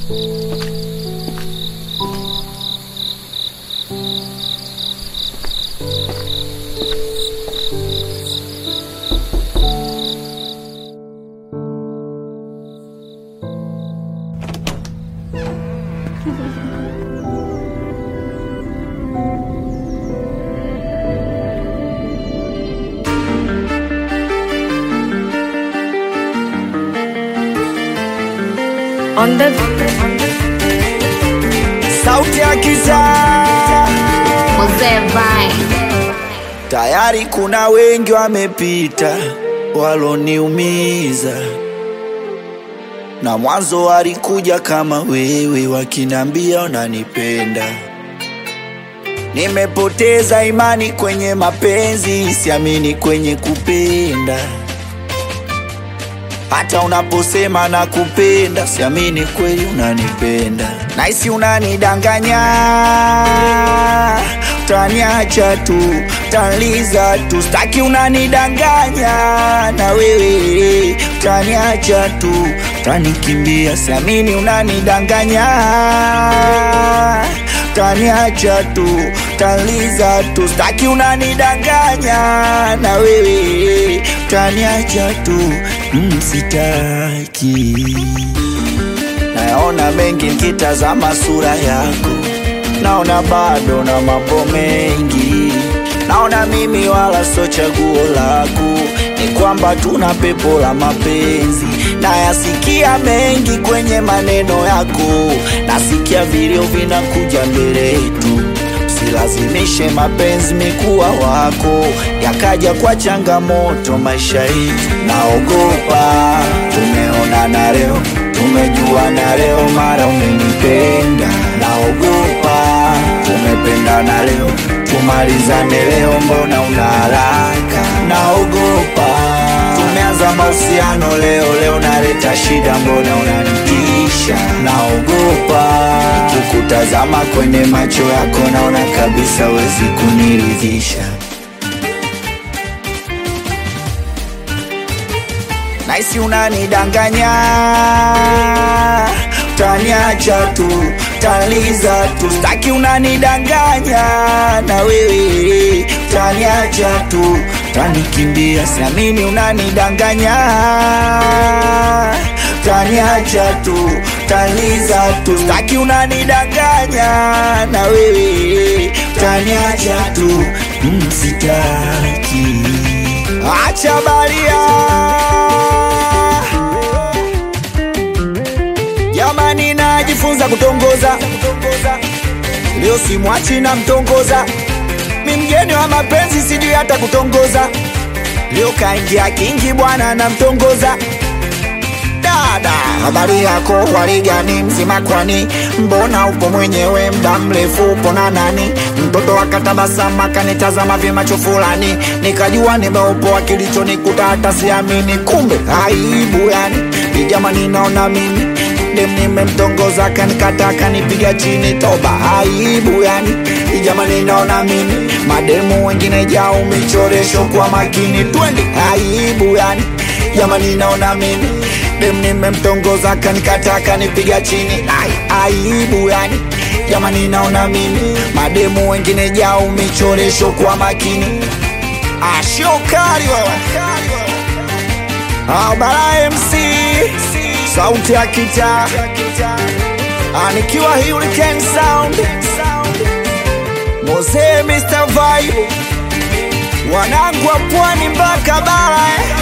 On the sauti ya kitaa Mzee Vine. tayari kuna wengi wamepita waloniumiza na mwanzo walikuja kama wewe wakinambia unanipenda nimepoteza imani kwenye mapenzi siamini kwenye kupenda hata unaposema na kupenda siamini kweli unanipenda naisi unanidanganya utaniacha tu utaniza tu staki unanidanganya na wewe utaniacha tu utanikimbia siamini unanidanganya utaniacha tu utaniza tu staki unanidanganya na wewe utaniacha tu mm, sitaki nayaona mengi nikitazama sura yako naona bado na mambo mengi naona mimi wala so chaguo lako ni kwamba tuna pepo la mapenzi nayasikia mengi kwenye maneno yako nasikia vilio vinakuja mbele yetu usilazimishe mapenzi mikuwa wako yakaja kwa changamoto maisha yetu naogopa tumeonana leo tumejuana leo mara umenipenda naogopa tumependana leo tumalizane leo mbona una haraka naogopa tumeanza mahusiano leo leo naleta shida mbona unanitisha naogopa kukutazama kwenye macho yako naona kabisa wezi kuniridhisha naisi unanidanganya utaniacha tu utaniza tu staki unanidanganya na wewe utaniacha tu utanikimbia siamini unanidanganya utaniacha tu utaniza tu staki unanidanganya na wewe utaniacha tu mm, sitaki acha baria jamani najifunza kutongoza leo simwachi na mtongoza mi mgeni wa mapenzi sijui hata kutongoza leo kaingia kingi bwana na mtongoza dada habari yako waligani mzima kwani mbona upo mwenyewe mda mrefu upo na nani mtoto akatabasama akanitazama vyemacho fulani nikajua nimeupoa kilichonikuta hata siamini kumbe aibu yani ni jamani naona mimi dem nimemtongoza kanikata kanipiga chini toba aibu yani ni jamani naona mimi mademu wengine jao michoresho kwa makini twende aibu yani jamani naona mimi dem nimemtongoza kanikata kanipiga chini Ai, aibu yani jamani naona mimi mademu wengine jao michoresho kwa makini ashokari wewe abara mc sauti ya kita anikiwa hurricane sound mose mr vibe wanangu wa pwani mpaka bara eh.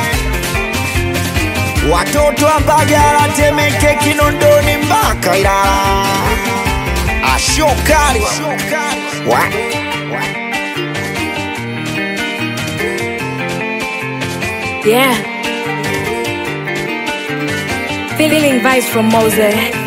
watoto wa Mbagala, Temeke, Kinondoni mpaka Ilala. Ashokali wa Yeah. Feeling vibes from Mose.